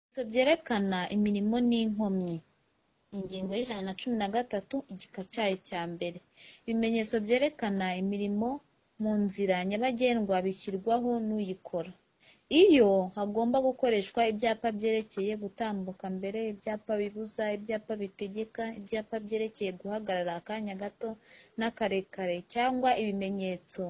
Ibimenyetso byerekana imirimo n'inkomyi Ingingo y'ijana na cumi na gatatu igika cyayo cya mbere Ibimenyetso byerekana imirimo mu nzira nyabagendwa bishyirwaho n'uyikora Iyo hagomba gukoreshwa ibyapa byerekeye gutambuka mbere, ibyapa bibuza, ibyapa bitegeka, ibyapa byerekeye guhagarara akanya gato n'akarekare, cyangwa ibimenyetso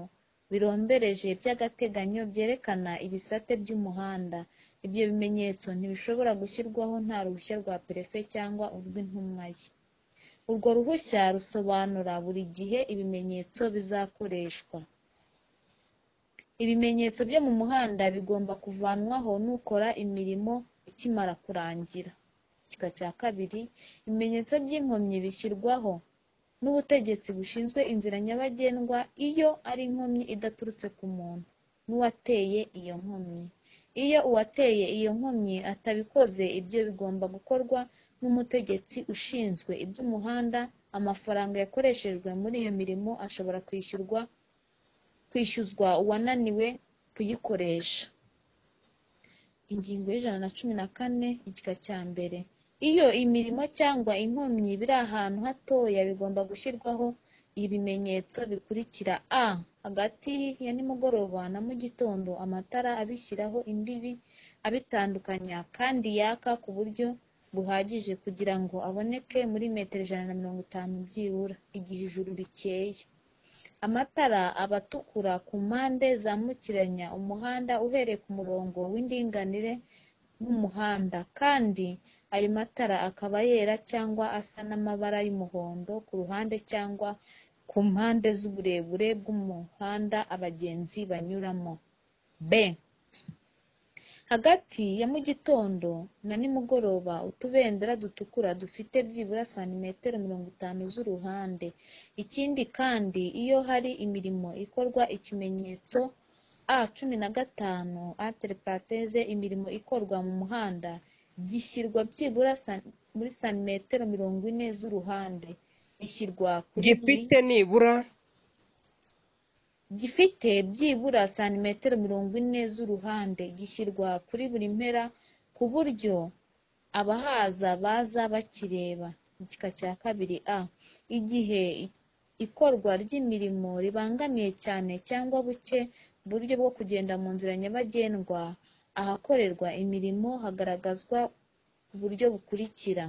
birombereje by'agateganyo byerekana ibisate by'umuhanda. Ibyo bimenyetso ntibishobora gushyirwaho nta ruhushya rwa Perefe cyangwa urw'intumwa ye. Urwo ruhushya rusobanura buri gihe ibimenyetso bizakoreshwa. Ibimenyetso byo mu muhanda bigomba kuvanwaho n'ukora imirimo ikimara kurangira. Igika cya kabiri Ibimenyetso by'inkomyi bishyirwaho n'ubutegetsi bushinzwe inzira nyabagendwa iyo ari inkomyi idaturutse ku muntu n'uwateye iyo nkomyi. Iyo uwateye iyo nkomyi atabikoze ibyo bigomba gukorwa n'umutegetsi ushinzwe iby'umuhanda amafaranga yakoreshejwe muri iyo mirimo ashobora kwishyuzwa uwananiwe kuyikoresha. Ingingo y'ijana na cumi na kane igika cya mbere Iyo imirimo cyangwa inkomyi biri ahantu hatoya bigomba gushyirwaho ibimenyetso bikurikira a Hagati ya nimugoroba na mugitondo amatara abishyiraho imbibi abitandukanya kandi yaka ku buryo buhagije kugira ngo aboneke muri metero ijana na mirongo itanu byibura, igihe ijuru rikeye. Amatara aba atukura ku mpande zambukiranya umuhanda uhereye ku murongo w'indinganire w'umuhanda, kandi ayo matara akaba yera cyangwa asa n'amabara y'umuhondo ku ruhande cyangwa ku mpande z'uburebure bw'umuhanda abagenzi banyuramo. b Hagati ya mugitondo na nimugoroba utubendera dutukura dufite byibura santimetero mirongo itanu z'uruhande. Ikindi kandi iyo hari imirimo ikorwa ikimenyetso a cumi na gatanu (entre parenthèses) imirimo ikorwa mu muhanda gishyirwa byibura muri santimetero mirongo ine z'uruhande bishyirwa kuri gifite nibura gifite byibura santimetero mirongo ine z'uruhande gishyirwa kuri buri mpera ku buryo abahaza baza bakireba. Igika cya kabiri a Igihe ikorwa ry'imirimo ribangamiye cyane cyangwa buke uburyo bwo kugenda mu nzira nyabagendwa, ahakorerwa imirimo hagaragazwa uburyo bukurikira: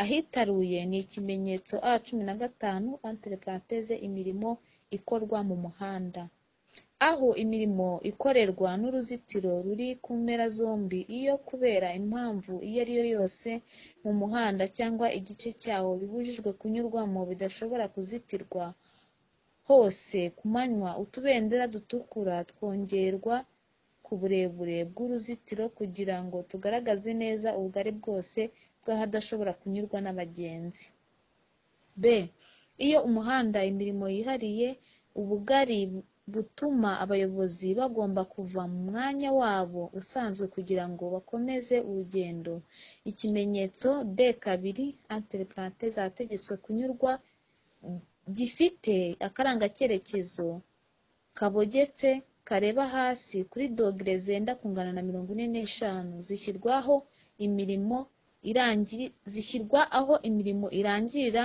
ahitaruye ni ikimenyetso a cumi na gatanu (entre parenthèses) imirimo ikorwa mu muhanda. Aho imirimo ikorerwa n'uruzitiro ruri ku mpera zombi iyo kubera impamvu iyo ari yo yose mu muhanda cyangwa igice cyawo bibujijwe kunyurwamo bidashobora kuzitirwa hose ku manywa utubendera dutukura twongerwa ku burebure bw'uruzitiro kugira ngo tugaragaze neza ubugari bwose bw'ahadashobora kunyurwa n'abagenzi. b Iyo umuhanda imirimo yihariye ubugari butuma abayobozi bagomba kuva mu mwanya wabo usanzwe kugira ngo bakomeze urugendo. Ikimenyetso d kabiri (entre parenthèses) ahategetswe kunyurwa gifite akarangacyerekezo kabogetse kareba hasi kuri dogere zenda kungana na mirongo ine n'eshanu zishyirwa aho imirimo irangirira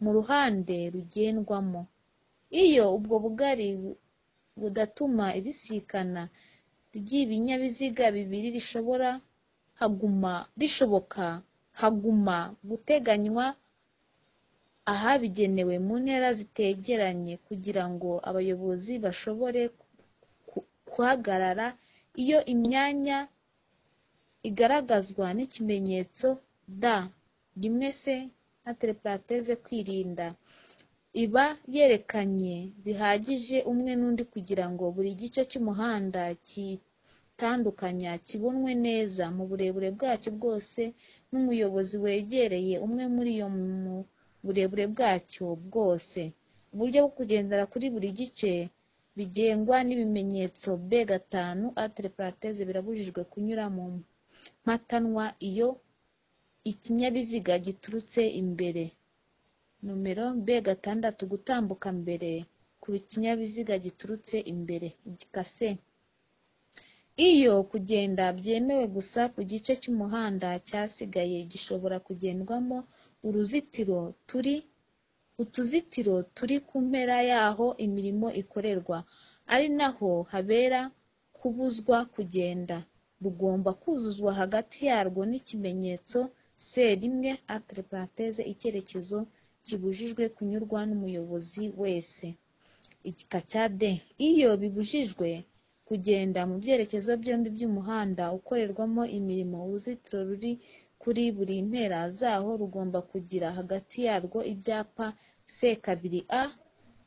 mu ruhande rugendwamo. Iyo ubwo bugari budatuma ibisikana ry'ibinyabiziga bibiri rishoboka haguma guteganywa ahabigenewe mu ntera zitegeranye kugira ngo abayobozi bashobore guhagarara iyo imyanya igaragazwa n'ikimenyetso d rimwe c (entre parenthèses) kwirinda, iba yerekanye bihagije umwe n'undi kugira ngo buri gice cy'umuhanda kiyitandukanya kibonwe neza mu burebure bwacyo bwose n'umuyobozi wegereye umwe muri yo mu burebure bwacyo bwose. Uburyo bwo kugendera kuri buri gice bigengwa n'ibimenyetso b gatanu (entre parenthèses) birabujijwe kunyura mu mpatanwa iyo ikinyabiziga giturutse imbere nomero b gatandatu gutambuka mbere ku kinyabiziga giturutse imbere. igika c Iyo kugenda byemewe gusa ku gice cy'umuhanda cyasigaye gishobora kugendwamo uruzitiro turi utuzitiro turi ku mpera y'aho imirimo ikorerwa, ari naho habera kubuzwa kugenda, rugomba kuzuzwa hagati yarwo n'ikimenyetso C rimwe (entre parenthèses) icyerekezo kibujijwe kunyurwa n'umuyobozi wese. Igika cya D. Iyo bibujijwe kugenda mu byerekezo byombi by'umuhanda ukorerwamo imirimo, uruzitiro ruri kuri buri mpera zaho rugomba kugira hagati yarwo ibyapa C2A.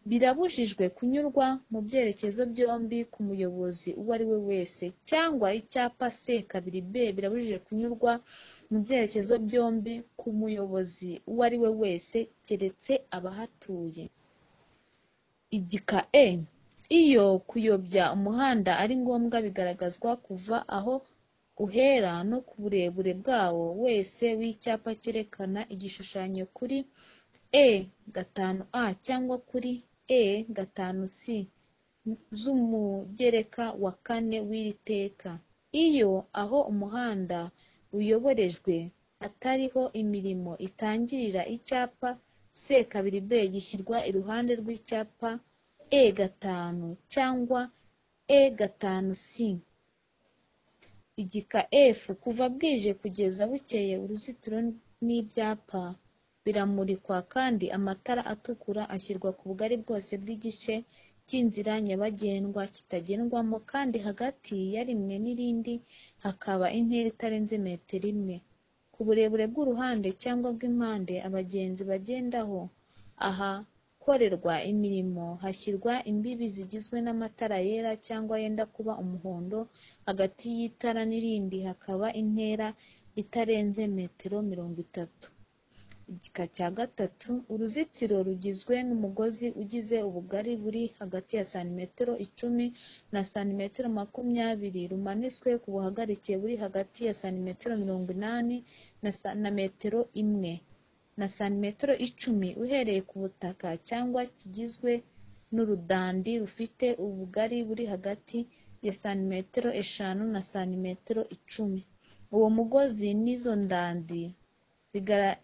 Birabujijwe kunyurwa mu byerekezo byombi k'umuyobozi uwo ari we wese, cyangwa icyapa C2B. Birabujijwe kunyurwa mu byerekezo byombi k'umuyobozi uwo ari we wese, keretse abahatuye. Igika E. Iyo kuyobya umuhanda ari ngombwa bigaragazwa kuva aho uhera no ku burebure bwawo wese w'icyapa cyerekana igishushanyo kuri E5A cyangwa kuri E5C z'umugereka wa kane w'iri teka. Iyo aho umuhanda uyoborejwe atariho imirimo itangirira, icyapa C2B gishyirwa iruhande rw'icyapa E5 cyangwa E5C. Igika F. Kuva bwije kugeza bukeye uruzitiro n'ibyapa biramurikwa kandi amatara atukura ashyirwa ku bugari bwose bw'igice cy'inzira nyabagendwa kitagendwamo kandi hagati ya rimwe n'irindi hakaba intera itarenze metero imwe. Ku burebure bw'uruhande cyangwa bw'impande abagenzi bagendaho ahakorerwa imirimo hashyirwa imbibi zigizwe n'amatara yera cyangwa yenda kuba umuhondo, hagati y'itara n'irindi hakaba intera itarenze metero mirongo itatu. Igika cya gatatu Uruzitiro rugizwe n'umugozi ugize ubugari buri hagati ya santimetero icumi na santimetero makumyabiri rumanitswe ku buhagarike buri hagati ya santimetero mirongo inani na sa- na metero imwe na santimetero icumi uhereye ku butaka cyangwa kigizwe n'urudandi rufite ubugari buri hagati ya santimetero eshanu na santimetero icumi. Uwo mugozi n'izo ndandi bigara-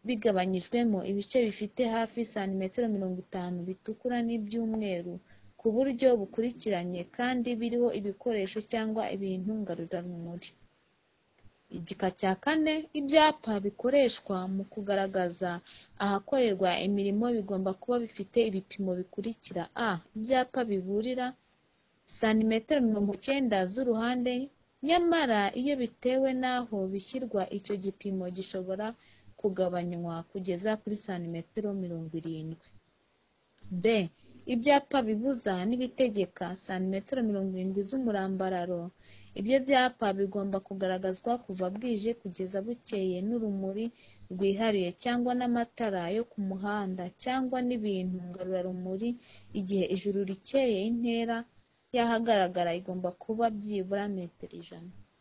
bigabanyijwemo ibice bifite hafi santimetero mirongo itanu bitukura n'ibyumweru ku buryo bukurikiranye kandi biriho ibikoresho cyangwa ibintu ngarurarumuri. Igika cya kane Ibyapa bikoreshwa mu kugaragaza ahakorerwa imirimo bigomba kuba bifite ibipimo bikurikira a Ibyapa biburira santimetero mirongo cyenda z'uruhande, nyamara iyo bitewe n'aho bishyirwa icyo gipimo gishobora kugabanywa kugeza kuri santimetero mirongo irindwi. b Ibyapa bibuza n'ibitegeka santimetero mirongo irindwi z'umurambararo. Ibyo byapa bigomba kugaragazwa kuva bwije kugeza bukeye n'urumuri rwihariye cyangwa n'amatara yo ku muhanda cyangwa n'ibintu ngarurarumuri igihe ijuru rikeye intera y'ahagaragara igomba kuba byibura metero ijana.